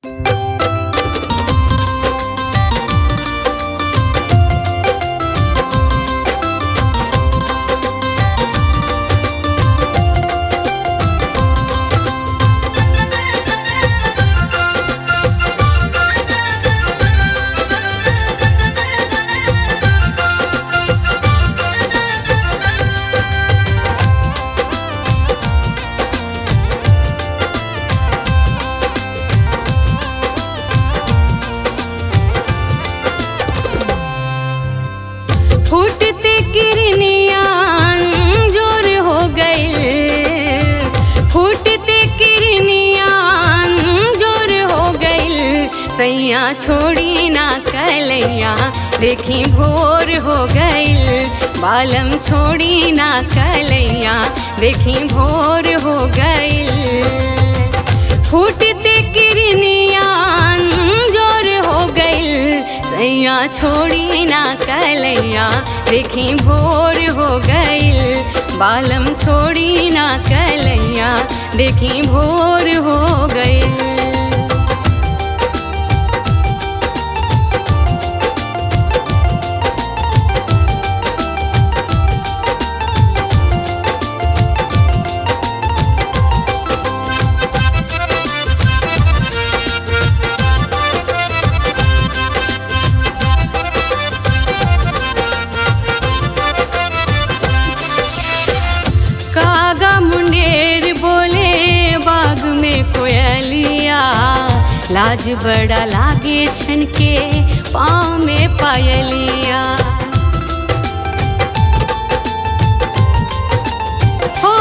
फूटते किरनियान जोर हो गइल फूटते किरनियान जोर हो गइल सैया छोड़ी ना कलैया देखी भोर हो गइल बालम छोड़ी ना कलैया देखी भोर हो गइल फूटते किरनियान जोर हो गइल सैया छोड़ी ना कलैया देखी भोर हो गइल बालम छोड़ी ना कलैया देखी भोर हो गइल कागा मुंडेर बोले बाग में कोयलिया लाज बड़ा लागे छन के पाँव में पायलिया हो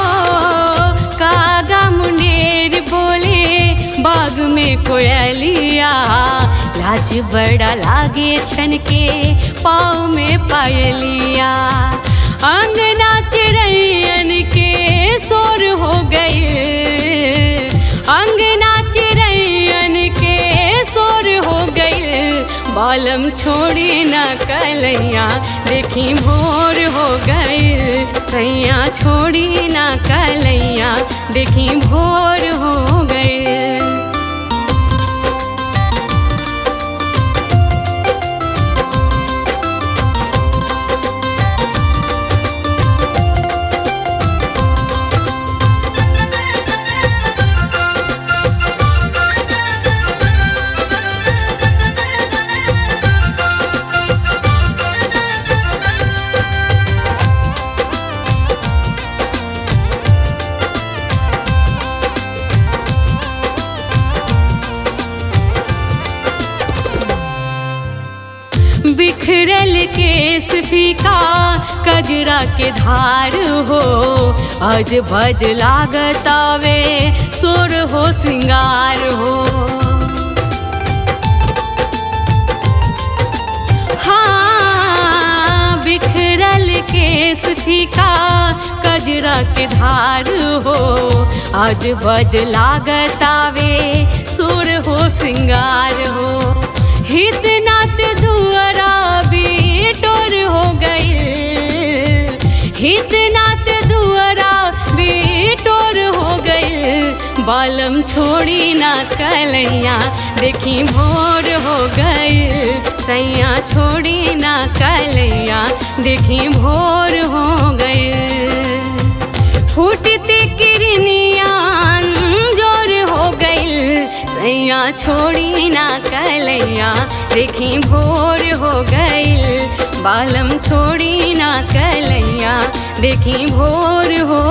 कागा मुंडेर बोले बाग में कोयलिया लाज बड़ा लागे छन के पाँव में पायलिया अंगना चिड़ैयन के शोर हो गई अंगना चिड़ैयन के शोर हो गई बालम छोड़ी न कलैया देखी भोर हो गई सैया छोड़ी न कलैया देखी भोर हो गई बिखरल केस फीका कजरा के धार हो आज बद लागतावे सुर हो सिंगार हो हाँ बिखरल केस फीका कजरा के धार हो आज बद लागतावे सुर हो सिंगार हो हित नात दुआरा भी टोर हो गई हित नात दुआरा भी टोर हो गई बालम छोड़ी ना कलैया देखी भोर हो गई सैया छोड़ी ना कलैया देखी भोर हो गई फूटते किरनियान जोर हो गई सैया छोड़ी ना कलैया देखी भोर हो गई बालम छोड़ी ना कलैया देखी भोर हो